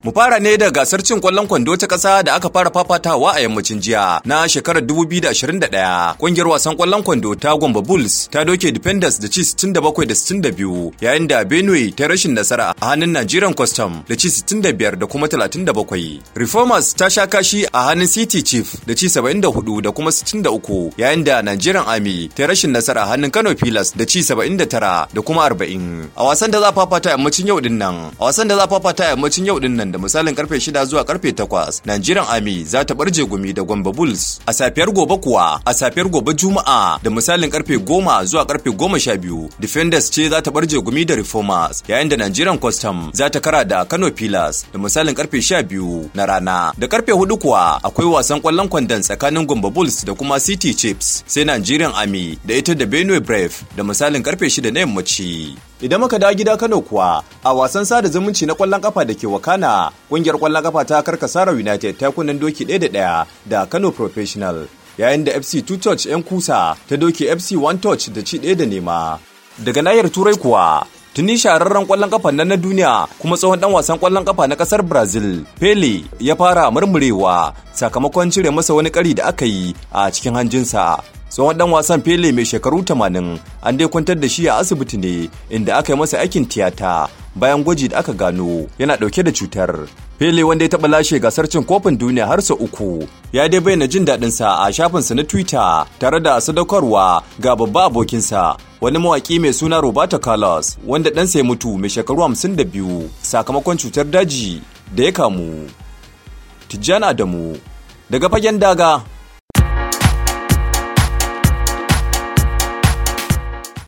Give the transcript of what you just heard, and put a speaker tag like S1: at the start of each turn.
S1: Mu fara ne da gasar cin kwallon kwando ta ƙasa da aka fara fafatawa a yammacin jiya na shekarar 2021. Ƙungiyar wasan kwallon kwando ta Gombe Bulls ta doke Defenders da ci 67 da 62 yayin da Benue ta rashin nasara a hannun Nigerian Custom da ci 65 da kuma 37. Reformers ta sha kashi a hannun City Chief da ci 74 da kuma 63 yayin da Nigerian Army ta rashin nasara a hannun Kano Pilas da ci 79 da kuma 40. A wasan da za fafata yammacin yau din nan, a wasan da za fafata yammacin yau din nan da misalin karfe 6 zuwa karfe 8 Nigerian Army za ta barje gumi da Gombe Bulls a safiyar gobe kuwa a safiyar gobe Juma'a da misalin karfe 10 zuwa karfe 12 Defenders ce za ta barje gumi da Reformers yayin da Nigerian Custom za ta kara da Kano Pillars da misalin karfe 12 na rana da karfe 4 kuwa akwai wasan kwallon kwandon tsakanin Gombe Bulls da kuma City Chiefs sai Nigerian Army da ita da Benue Brave da misalin karfe 6 na yammaci Idan muka dawo gida Kano kuwa a wasan sada zumunci na kwallon kafa da ke wakana kungiyar kwallon kafa ta Karkasara United ta kunnen doki ɗaya da ɗaya da Kano Professional yayin da FC Two Touch 'yan kusa ta doki FC One Touch da ci ɗaya da nema. Daga nahiyar Turai kuwa tuni shahararren kwallon kafa nan na duniya kuma tsohon dan wasan kwallon kafa na kasar Brazil Pele ya fara murmurewa sakamakon cire masa wani kari da aka yi a cikin hanjinsa tsohon dan wasan Pele mai shekaru 80 an dai kwantar da shi a asibiti ne inda aka yi masa aikin tiyata bayan gwaji da aka gano yana dauke da cutar. Pele wanda ya taɓa lashe gasar cin kofin duniya har sau uku ya dai bayyana jin daɗinsa a shafinsa na Twitter tare da sadaukarwa ga babba abokinsa wani mawaƙi mai suna Roberto Carlos wanda ɗansa ya mutu mai shekaru 52 sakamakon cutar daji da ya kamu. Tijjani Adamu daga fagen daga